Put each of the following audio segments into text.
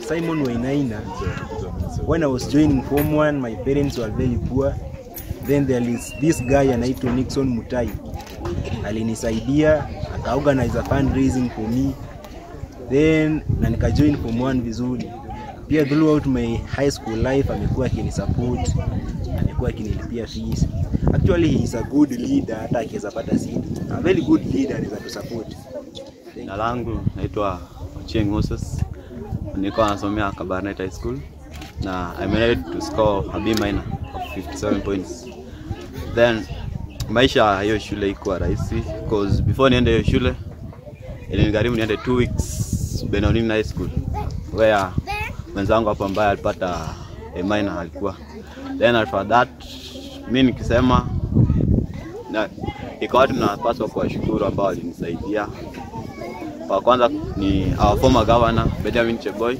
Simon Wainaina. When I was joining Form 1, my parents were very poor. Then there is this guy anaitwa Nixon Mutai. Alinisaidia, akaorganize a fundraising for me. Then na nikajoin Form 1 vizuri. Pia throughout my high school life amekuwa akinisupport, amekuwa akinilipia fees. Actually he is a good leader hata akiweza pata seat. A very good leader anaweza tusupport. Jina langu naitwa Ochieng Moses. Nilikuwa nasomea Kabarnet High School na I managed to score a B minor of 57 points. Then maisha ya hiyo shule ikuwa rahisi because before niende hiyo shule ilinigharimu niende two weeks Benoni High School where mwenzangu hapo ambaye alipata A minor alikuwa. Then after that mi nikisema na ikawa tunapaswa kuwashukuru ambao walinisaidia wa kwanza ni our former governor Benjamin Cheboy.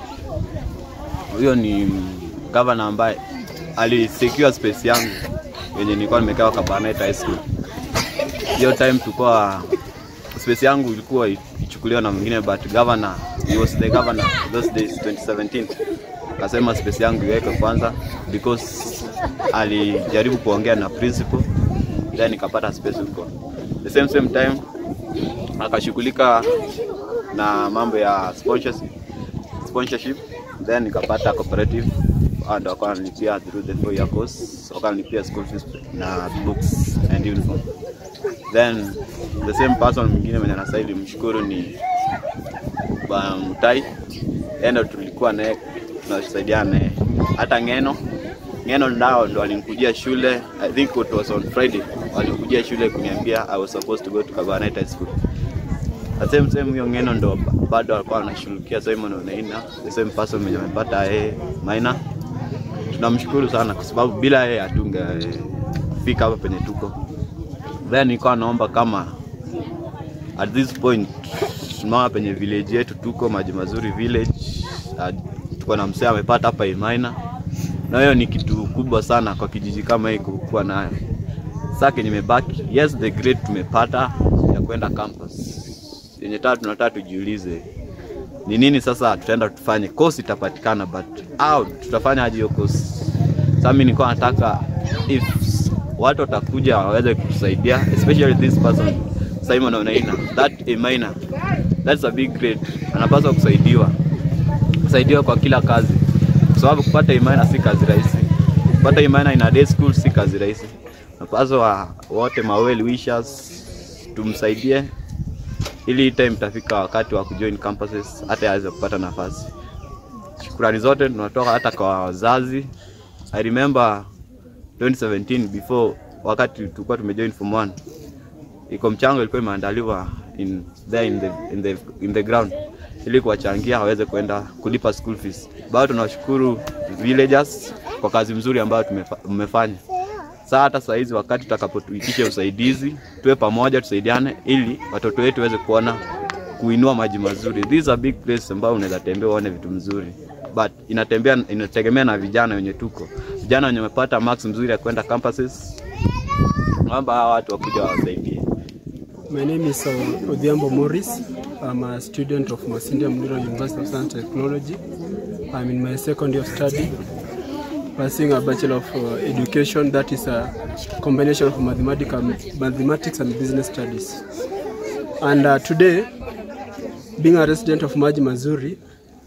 Huyo ni governor ambaye alisecure space yangu yenye nilikuwa nimekaa Kabarnet High School. Hiyo time tulikuwa space yangu ilikuwa ichukuliwa na mwingine but governor he was the governor those days 2017 akasema space yangu iweke kwanza because alijaribu kuongea na principal then nikapata space huko. The same same time akashughulika na mambo ya sponsorship, sponsorship then nikapata cooperative and wakanilipia through the four year course, wakanilipia school fees na books and uniform. Then the same person mwingine mwenye anastahili mshukuru ni Bwana Mutai, yeye ndo tulikuwa naye tunasaidiana naye. Hata Ngeno Ngeno ndao ndo alinikujia shule, I think it was on Friday, walikujia shule kuniambia I was supposed to go to Kabarnet High School. The same same huyo Ngeno ndo bado alikuwa anashughulikia Simon Onaina, the same person mwenye amepata yeye minor. Tunamshukuru sana kwa sababu bila yeye hatungefika hapa penye tuko. Then nilikuwa naomba kama at this point tunaona penye village yetu tuko Maji Mazuri village, uh, tuko na msee amepata hapa A minor na hiyo ni kitu kubwa sana kwa kijiji kama hii kuwa nayo. Sasa kenye imebaki, yes the grade tumepata ya kwenda campus yenye tatu, tunataka tujiulize ni nini sasa tutaenda tufanye. Course itapatikana but au tutafanya aje hiyo course? Sasa mimi nilikuwa nataka if watu watakuja waweze kutusaidia, especially this person Simon Onaina, that a minor, that's a big grade, anapaswa kusaidiwa kusaidiwa kwa kila kazi kwa sababu kupata imani si kazi rahisi. Kupata imani in a day school si kazi rahisi. Napaswa wote ma well wishers tumsaidie ili hii time itafika wakati wa kujoin campuses hata aweze kupata nafasi. Shukrani zote tunatoka hata kwa wazazi. I remember 2017 before wakati tulikuwa tumejoin form 1 iko mchango ilikuwa imeandaliwa in there in the, in the, in the ground ili kuwachangia waweze kwenda kulipa school fees. Bado tunawashukuru villagers kwa kazi mzuri ambayo mmefanya. Sasa hata saa hizi wakati tutakapotuitisha usaidizi, tuwe pamoja, tusaidiane ili watoto wetu waweze kuona kuinua maji mazuri. This is a big place ambayo unaweza tembea uone vitu mzuri, but inatembea inategemea na vijana wenye tuko, vijana wenye wamepata marks mzuri ya kwenda campuses, naomba hawa watu wakuja wawasaidie. My name is uh, Odhiambo Morris. I'm a student of Masinde Muliro University of Science and Technology. I'm in my second year of study, pursuing a Bachelor of uh, Education that is a combination of mathematical, mathematics and business studies. And uh, today, being a resident of Maji Mazuri,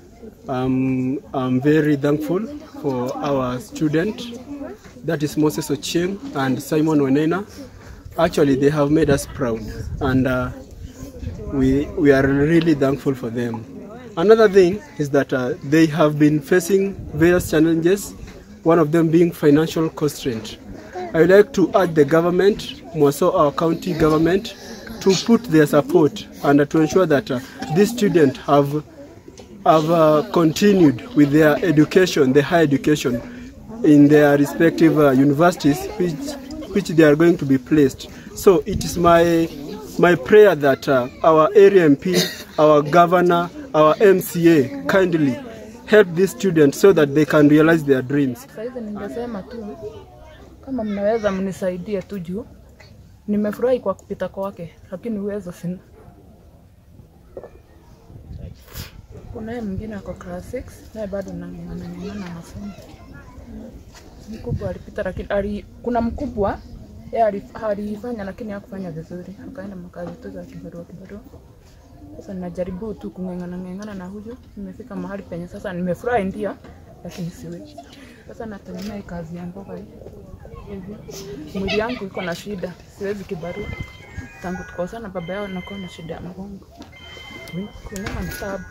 um, I'm very thankful for our student, that is Moses Ochieng and Simon Wenena. Actually, they have made us proud, and uh, we, we are really thankful for them. Another thing is that uh, they have been facing various challenges, one of them being financial constraint. I would like to urge the government, more so our county government, to put their support and uh, to ensure that uh, these students have, have uh, continued with their education, the higher education, in their respective uh, universities, which, which they are going to be placed. So it is my my prayer that uh, our area MP, our governor, our MCA kindly help these students so that they can realize their dreams. Saizi ningesema tu kama mnaweza mnisaidie tu juu nimefurahi kwa kupita kwake, lakini uwezo sina. Kunaye mwingine ako class 6 naye bado nang'ang'ana ng'ang'ana na masomo. Mkubwa alipita lakini ali, kuna mkubwa yeye alif- alifanya lakini hakufanya vizuri, akaenda makazi tu za kibarua kibarua. Sasa ninajaribu tu kung'ang'ana ng'ang'ana na huyu, nimefika mahali penye sasa nimefurahi ndio, lakini siwezi. Sasa nategemea hii kazi ya mboga hii hivi. Mwili yangu iko na shida, siwezi kibarua. Tangu tukosana baba yao nakuwa na shida ya mgongo. Kuinama ni tabu.